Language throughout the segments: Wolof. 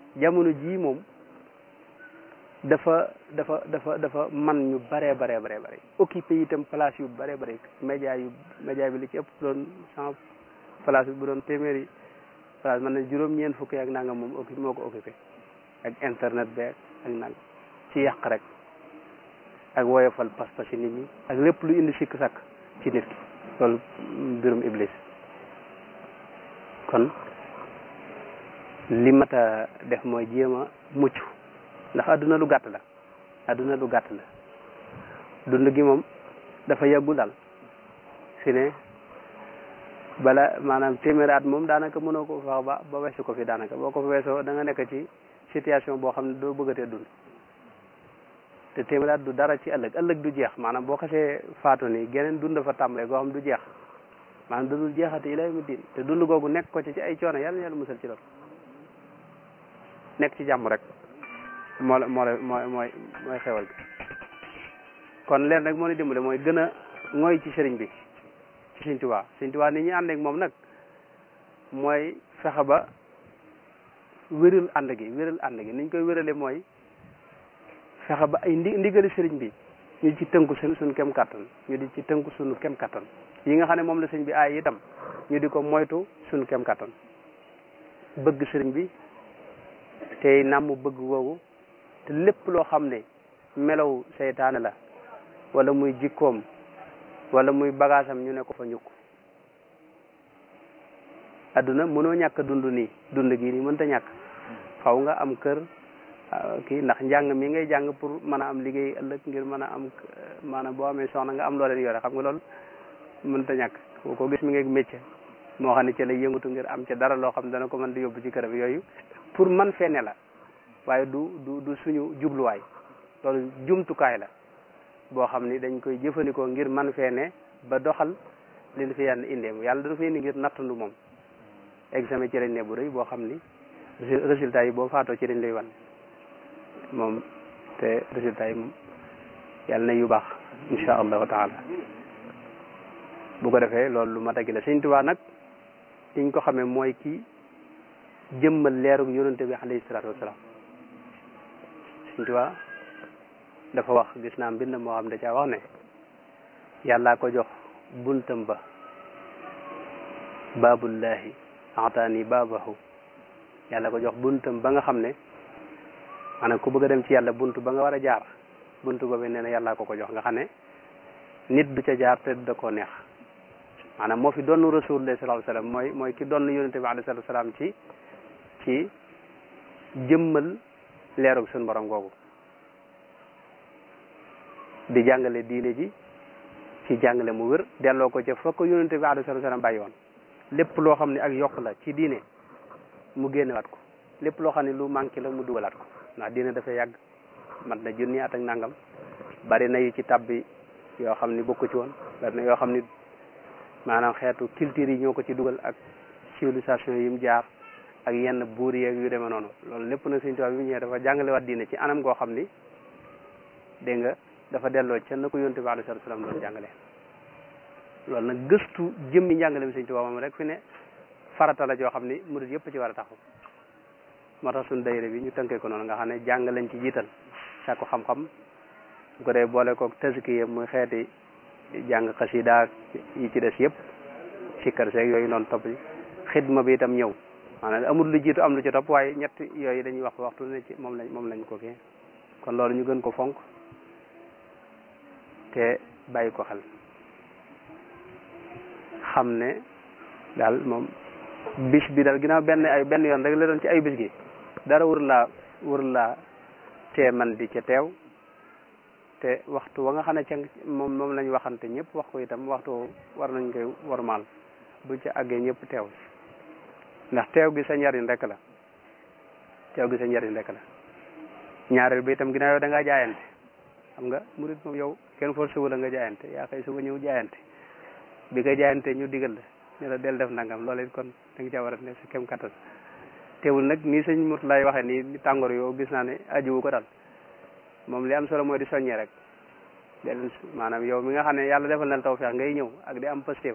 jamono jii moom dafa dafa dafa dafa man ñu baree baree baree bare occupé itam place yu baree bare média yu média bi li ci ëpp doon cent place bi bu doon téeméeri place man na juróom-ñeent fukki ak nangam moom occupé moo ko occupé ak internet beeg ak nangam ci yàq rek ak woyofal pas-pas ci nit ñi ak lépp lu indi sikk sàkk ci nit ki loolu mbirum iblis kon li mat a def mooy jéem a mucc ndax adduna lu gàtt la adduna lu gàtt la dund gi moom dafa yàggu daal fi ne bala maanaam téeméeri at moom daanaka mënoo ko fax ba ba weesu ko fi daanaka boo ko fa weesoo da nga nekk ci situation boo xam ne doo bëggatee dund te téeméeri at du dara ci ëllëg ëllëg du jeex maanaam boo xasee faatu ni geneen dund fa tàmbalee goo xam du jeex maanaam da dul jeexati ila yawmi diin te dund googu nekk ko ci ci ay coono yàlla yàlla musal ci loolu nekk ci jàmm rek moo la moo la mooy mooy mooy xewal gi kon leen rek moo ni dimbale mooy gën a ngooy ci sëriñ bi ci sëriñ Tuubaa sëriñ Tuubaa ni ñuy ànd ak moom nag mooy fexe ba wéral ànd gi wéral ànd gi niñ koy wérale mooy fexe ba ay ndi ndigali sëriñ bi ñu ci tënku suñ suñ kem kattan ñu di ci tënku suñu kem kattan yi nga xam ne moom la sëriñ bi aay itam ñu di ko moytu suñu kem kattan bëgg sëriñ bi tey nàmm bëgg googu te lépp loo xam ne melaw seytaane la wala muy jikkoom wala muy bagaasam ñu ne ko fa ñukk adduna mënoo ñàkk dund nii dund gii nii mënta ñàkk xaw nga am kër kii ndax njàng mi ngay jàng pour mën a am liggéey ëllëg ngir mën a am maanaam boo amee soxna nga am loo leen yore xam nga loolu mënta ñàkk boo ko gis mi ngay métier moo xam ne ci lay yëngatu ngir am ca dara loo xam ne dana ko mën di yóbbu ci këram yooyu pour man fee ne la waaye du du du suñu jubluwaay loolu jumtukaay la boo xam ni dañ koy jëfandikoo ngir man fee ne ba doxal li ñu fi yàlla indee yàlla dafa indi ngir nattandu moom examen ci lañ ne bu rëy boo xam ni résultat yi boo faatoo ci dañ lay wan moom te résultat yi moom yàlla na yu baax insha allahu taala bu ko defee loolu lu mat a gi la Sëñ Tuubaa nag liñ ko xamee mooy kii jëmmal leerug yonente bi alayhi salaatu wasalaam Sëñ Tuubaa dafa wax gis naa mbind moo xam da caa wax ne yàllaa ko jox buntam ba baabullahi ataani baabahu yàlla ko jox buntam ba nga xam ne maanaam ku bëgg a dem ci yàlla bunt ba nga war a jaar bunt boobu nee na yàllaa ko ko jox nga xam ne nit du ca jaar te da koo neex maanaam moo fi doon rasulullah sallallahu alayhi wasallam mooy mooy ki doon yonente bi alayhi salatu wasalam ci ci jëmmal leerug suñu borom googu di jàngale diine ji ci jàngale mu wér delloo ko ca fa ko yonente bi alayhi salatu wasalam bàyyi woon lépp loo xam ne ak yokk la ci diine mu génnewaat ko lépp loo xam ne lu manqué la mu dugalaat ko ndax diine dafa yàgg mat na junni at ak nangam bari na yu ci tabbi yoo xam ni bokku ci woon bari na yoo xam ni maanaam xeetu culture yi ñoo ko ci dugal ak civilisation yi mu jaar ak yenn buur yeeg yu demee noonu loolu lépp nag Sëñ Tuubaa bi mu ñëwee dafa jàngalewaat diine ci anam goo xam ni dégg nga dafa delloo ca na ko yonent bi alayhi salaatu salaam doon jàngale loolu nag gëstu jëmmi njàngale mi Sëñ Tuubaa moom rek fi ne farata la joo xam ni murid yëpp ci war a taxaw moo tax suñu dayre bi ñu tënkee ko noonu nga xam ne jàng lañ ci jiital sàkku xam-xam bu ko dee boole koog tazkiya muy xeeti jàng xasida yi ci des yëpp sikkar seeg yooyu noonu topp xidma bi itam ñëw maanaam amul lu jiitu am lu ci topp waaye ñett yooyu dañuy wax waxtu ne ci moom lañ moom lañ ko kii kon loolu ñu gën ko fonk te bàyyi ko xel xam ne daal moom bis bi daal ginnaaw benn ay benn yoon rek la doon ci ay bis gi dara wër laa wër laa tee man di ca teew te waxtu wa nga xam ne ca moom moom lañ waxante ñëpp wax ko itam waxtu war nañ koy warmaal bu ca àggee ñëpp teew ndax teew gi sa njariñ rek la teew gi sa njariñ rek la ñaareel bi itam ginnaaw yow da ngaa jaayante xam nga murit moom yow kenn forcé wu la nga jaayante yaa xëy suba ñëw jaayante bi nga jaayante ñu digal la ne la del def nangam loolu it kon da nga caa war a ne sa kem kattan teewul nag nii sëñ mut lay waxee nii tàngoor yow gis naa ne ajiwu ko daal moom li am solo mooy di soññee rek del maanaam yow mi nga xam ne yàlla defal na la tawfeex ngay ñëw ak di am positif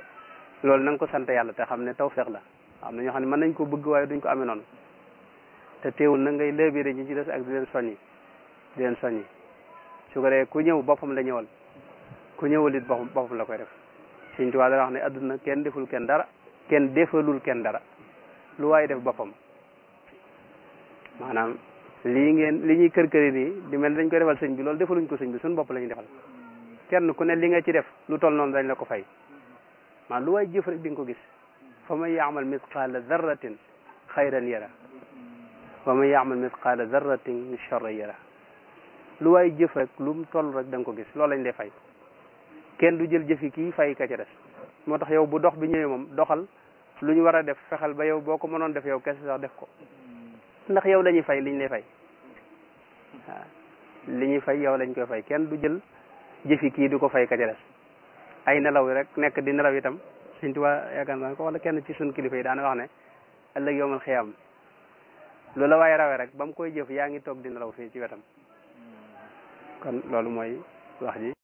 loolu na nga ko sant yàlla te xam ne tawfeex la am na ñoo xam ne mën nañ ko bëgg waaye duñ ko amee noonu te teewul na ngay lëbire ñi ci des ak di leen soññi di leen soññi su ko dee ku ñëw boppam la ñëwal ku ñëwal it boppam boppam la koy def Sëñ Tuubaa dana wax ne adduna kenn deful kenn dara kenn defalul kenn dara lu waaye def boppam maanaam lii ngeen li ñuy kër këri nii di mel dañ koy defal sëñ bi loolu defaluñ ko sëñ bi suñu bopp la ñuy defal kenn ku ne li nga ci def lu toll noonu dañ la ko fay maanaam lu waay jëf rek di nga ko gis fa man yaamal misqaala darratin xayran yara wa man yaamal misqaala darratin charran yara lu waay jëf rek lu mu toll rek da nga ko gis loolu lañ lay fay kenn du jël jëfi kii fay ka ca des moo tax yow bu dox bi ñëwee moom doxal lu ñu war a def fexal ba yow boo ko mënoon def yow kese sax def ko ndax yow lañuy fay liñ lay fay waaw li ñuy fay yow lañ koy fay kenn du jël jëfi kii du ko fay ka ca des ay nelaw rek nekk di nelaw itam Sëñ Tuubaa yaakaar naa ko wala kenn ci suñ kilifa yi daana wax ne ëllëg yowmal xiyaam lu la waaye rawee rek ba mu koy jëf yaa ngi toog di nelaw fii ci wetam kon loolu mooy wax ji